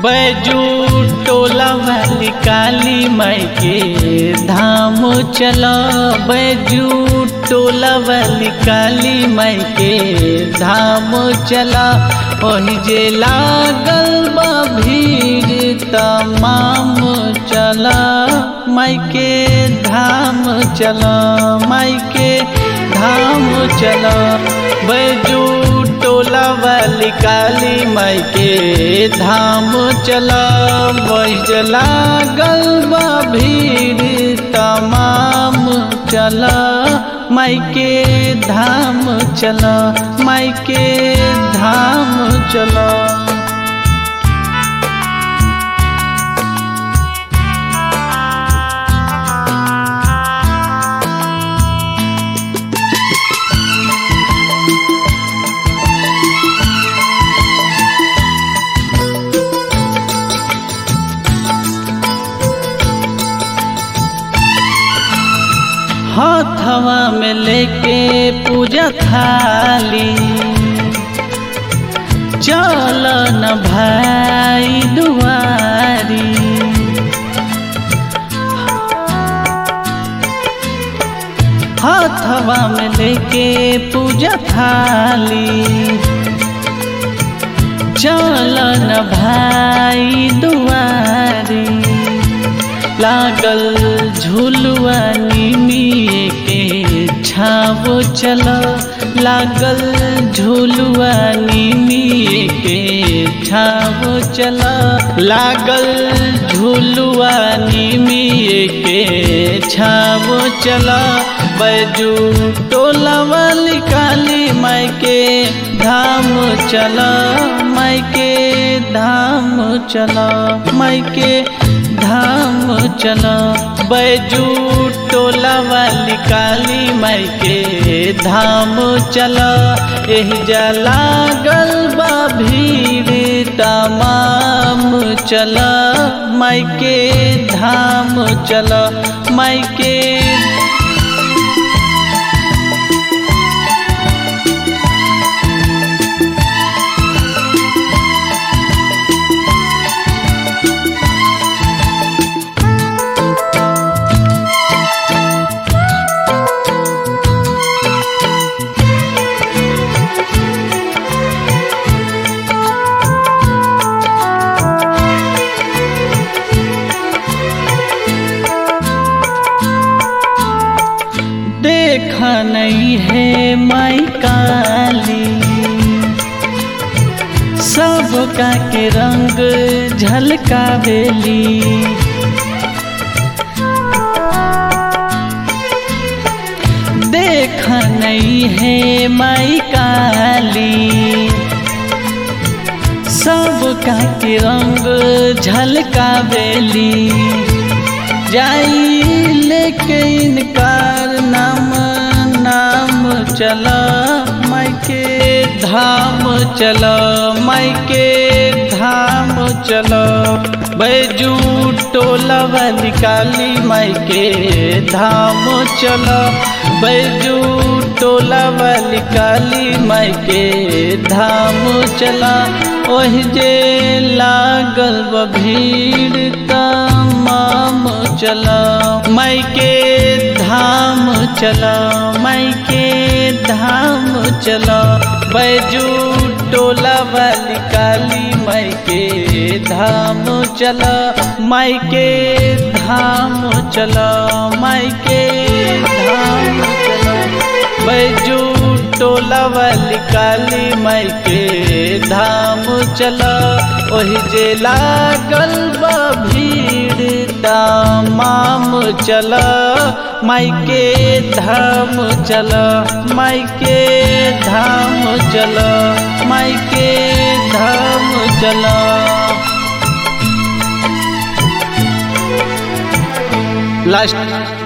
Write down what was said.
बैजू टोला वाली काली माई के धाम चला बैजू टोला वाली काली माई के धाम चला वही जे लागल बा भीड़ तमाम चला माई के धाम चला माई के धाम चला बैजू टोला वाली काली माई के धाम चला बैजला गलबा भीड़ तमाम चला माई के धाम चला माई के धाम चला हाथवा में लेके पूजा थाली चल न भाई दुआरी हाथवा में लेके पूजा थाली चल न भाई दुआरी लागल झुलुआ निमिए के छावो चल लागल झुलुआ निमिए के छावो चल लागल झुलुआ निमिए के छावो चल बैजू टोला वाली काली माई के धाम चल माई के धाम चल माई के धाम चला बैजू टोला वाली काली माई के धाम चला एह जला गलबा भीड़ तमाम चला माई के धाम चला माई के देखा नहीं है माई काली सबका के रंग झलकावेली देखा नहीं है माई काली सबका के रंग झलकावेली जाई लेके इनकार नाम नाम चला माई के धाम चला माई के धाम चला बैजू टोला वाली काली माई के धाम चला बैजू टोला वाली काली माई के धाम चला ओह जे लागल भीड़ तमाम चला माई के धाम चला माई के धाम चला बैजू टोला वाली काली माई के धाम चला माई के धाम चला माई के धाम चला बैजू टोला वाली काली माई के धाम चला ओही जे लागल बा भीड़ तमाम चला माई के धाम चला माई के धाम चला माई के धाम चला लास्ट